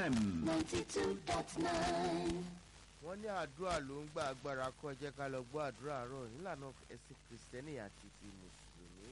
FM. ninety two dot nine. wọ́n ní àdúrà ló ń gba agbára kọ́ ẹ jẹ́ ká lọ gbọ́ àdúrà àárọ̀ nílànà ẹ̀sìn kìrìsìtẹ́nì àti ti mùsùlùmí.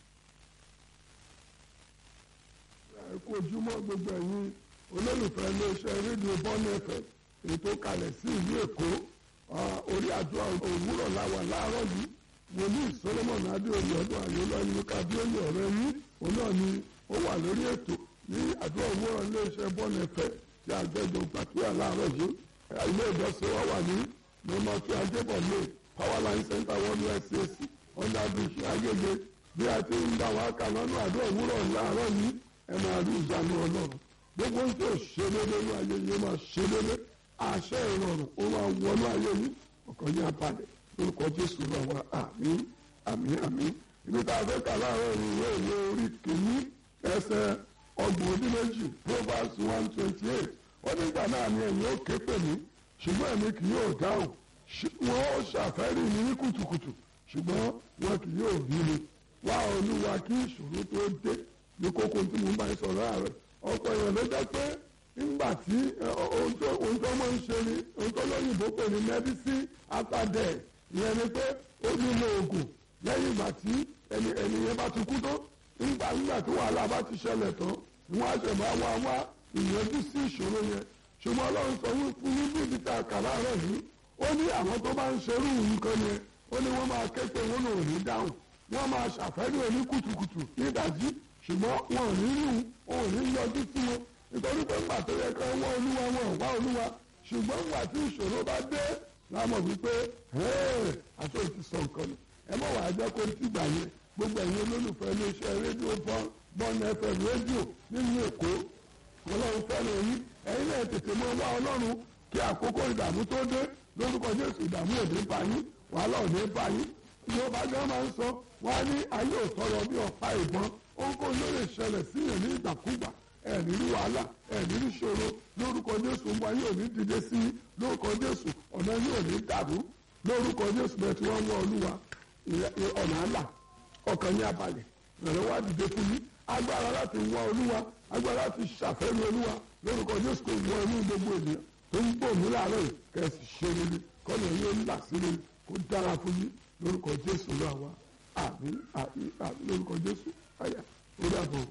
ẹ kú ojúmọ́ gbogbo ẹ̀yin olólùfẹ́ iléeṣẹ́ rédíò bọ́ọ̀nù ẹ̀fẹ̀ èyí tó kalẹ̀ sí ìlú èkó Ah, orí àdúrà òwúrọ̀ láwà láàárọ̀ yìí wòlíì solomon adéoyè ọdún àyọlọ ẹni kábíyèsí ọ̀rẹ́ yín òun náà ni ó wà lórí ètò ní àdúrà òwúrọ̀ iléeṣẹ́ bọ́ọ̀nù ẹ̀fẹ̀ tí àgbẹ̀jọ gbàdúrà láàárọ̀ yìí ilé ìjọsìn wa wà ní nọ́mbà tí adébọ̀lé powerline center one usac under bridge agége bí a ti ń bá wa kà lọ́nà àdúrà òwúrọ̀ láàárọ̀ yìí ẹ máa rí ìjánu ọlọ́run gbogbo ń tó ṣe déédéé ní ayé yìí máa ṣe déédéé àṣẹ ìrọ̀rùn ó máa wọnú ayé yìí ọkàn yín abalẹ̀ lórúkọ jésù náà wá àmín àmín àmín ibi tá a fẹ́ kà láàárọ̀ ìwé ìwé orí kìíní ẹsẹ̀ ọgbọ̀n ọdún méjì proverbs one twenty eight ó nígbà náà ni ẹ̀yin ó ké pè mí ṣùgbọ́n èmi kì yóò dáhùn ṣ- wọn ó ṣàfẹ́rí mi ní kùtùkùtù ṣùgbọ́n wọn kì yóò rí mi wá olúwa kí ìṣòro tó dé ní kókó tí mo bá ń sọ̀rọ̀ ààrẹ ọ̀pọ̀ èèyàn ló jẹ́ pé nígbà tí ẹ, ọ- ohun tó ohun tó máa ń ṣe ni ohun tó lóyìnbó pè ní medicine after death ìyẹn ni pé ó nílò oògùn lẹ́yìn ìgbà tí ẹni ẹni yẹn bá ti kú tó nígbà nígbà tí wàhálà bá ti ṣẹlẹ̀ tán wọ́n á ṣẹ̀ máa wá wá ìyẹnjú sí ìṣòro yẹn ṣùgbọ́n ọlọ́run sọ wí fún yín bí ibi tá a kà láàárọ̀ yìí ó ní àwọn tó bá ń ṣerú nǹkan yẹn ó ní wọ́n máa ké pé wọ́n ò ní dáhùn wọ́n máa ṣàfẹ́rí oní kùtùkùtù nídàjí ṣùgbọ́n wọn ò ní rí wọn ò ní yọjú sí wọn nítorí pé ńgbà tó yẹ ká wọ́n olúwa wọn ò wá olúwa ṣùgbọ́n ńgbà tí ìṣòro bá dé láàmọ̀ wípé ẹ́ẹ̀ àti òtí sọ nǹkan nù ẹ mọ̀ wàá jẹ́ kó ti gbà yẹn gbogbo ẹ̀yin olólùfẹ́ iléeṣẹ́ rédíò bọ́n bọ́n fm rédíò nínú èkó ọlọ́run fẹ́ràn yín ẹ̀yin náà tètè mọ́ wá ọlọ́run kí àkókò ìdààmú tó dé lórúkọ jésù ìdààmú òde bá yín wàhálà òde bá yín yorùbá gan máa ń sọ wá ní ayé òtọrọ bí ọ̀pá ìbọn ohunkóhun ló lè ṣẹlẹ̀ síyàn ní ìgbàkúgbà ẹ̀ní rí wàhálà ẹ̀ní rí ṣòro lórúkọ jésù ń bọ ayé òní dìde sí i lórúkọ jésù ọ̀nà yóò ní dàrú lórúkọ jésù bẹ́ẹ̀ tí wọ́n ń wọ olúwa ìyẹ- ìyẹ- ọ̀nà àlà ọkàn ní abalẹ̀ ìrànlọ́wọ́ àdìde fún yín agbára láti wọ olúwa agbára láti ṣàfẹ́rí olúwa lórúkọ jésù kò wọ inú gbogbo ènìyàn tó ń gbò mí láàárọ̀ yìí kẹ́sì ṣe rere kọ́nà yóò là sí rere kó dára fún yín lórúkọ jésù náà wá àmín àmín àmín lórúkọ jésù àyà ó dàbọ̀.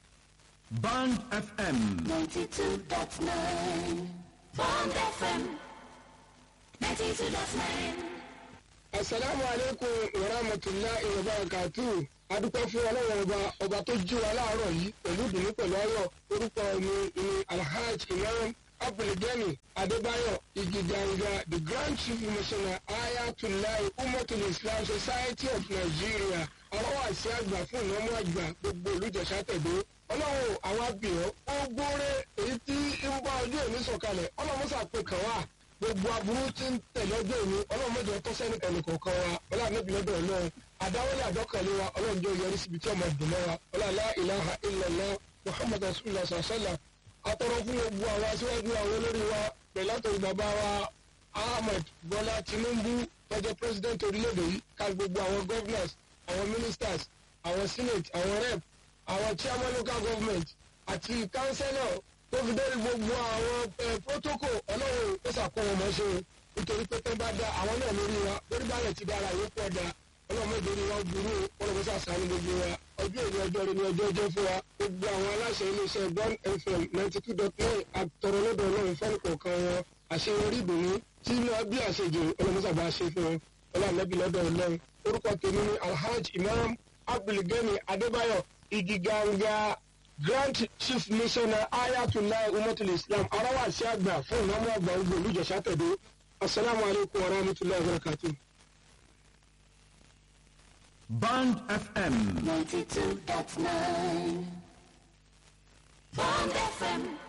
Band FM. ninety two dot nine. Bond FM. ninety two dot nine. asalaamu aleykum warahmatulahi wabarakatu adúpẹ́ fún ọlọ́run ọba ọba tó jí wa láàárọ̀ yìí pẹ̀lú ìdùnnú pẹ̀lú ayọ̀ orúkọ mi ni alhaj imam abdulgani adébáyọ̀ igidanga the grand chief missioner ayatollah umatul islam society of nigeria ọlọ́wọ́ àti àgbà fún ìnáwó àgbà gbogbo olùjẹsà tẹ̀dó ọlọ́run àwọn abìyàn ó gbóore èyí tí ń bá ọjọ́ òní sọ̀kalẹ̀ ọlọ́run sàpè kàn wá gbogbo aburú tí ń tẹ̀lé ọjọ́ òní ọlọ́run mẹ́jọ tó sẹ́ni ẹnì kọ̀ọ̀kan wa ọlọ́run níbi lọ́dọ̀ ọlọ́run àdáwọlé àdọ́kànlé wa ọlọ́run jẹ́ yọrí síbi tí ọmọ ìdùnnú wa ọlọ́run ilaha illallah muhammad rasulillah sàṣẹ́là atọ́rọ fún gbogbo àwọn aṣíwájú àwọn olórí wa pẹ̀lú àtọ̀rí bàbá wa ahmed bọ́lá tinubu tọ́jọ́ president orílẹ̀-èdè yìí ká gbogbo àwọn governors àwọn ministers àwọn senate àwọn rep àwọn chairman local government àti councillor tó fi dórí gbogbo àwọn eh, protocol ọlọ́run ó ṣàkóso wọn ṣe o nítorí pé tó bá dá àwọn náà lórí wa lórí balẹ̀ ti dára yóò pọ̀ dá ọlọ́run mẹ́jọ ni wọ́n burú ọlọ́run ṣàṣàánú gbogbo wa ọjọ́ ìní ọjọ́ rẹ ní ọjọ́ ọjọ́ fún wa gbogbo àwọn aláṣẹ iléeṣẹ́ one fm ninety two dot nine àtọ̀rọ̀ lọ́dọ̀ ọlọ́run fẹ́ẹ́ kọ̀ọ̀kan wọn àṣeyọrí ìdùnnú tí inú bí àṣejù ọlọ́run sábà ṣe fún wọn ọlọ́run lọ́dọ̀ ọlọ́run orúkọ tèmi ni alhaj imam abdulgani adébáyọ̀ igiganga grand chief missioner ayatollah umatul islam arawasi àgbà fún ìnáwó àgbà ogun olùjẹsà tẹ̀dó asalaamualeykum wa rahmatulahi wa barakatuh. Band FM. ninety two dot nine. Bond FM.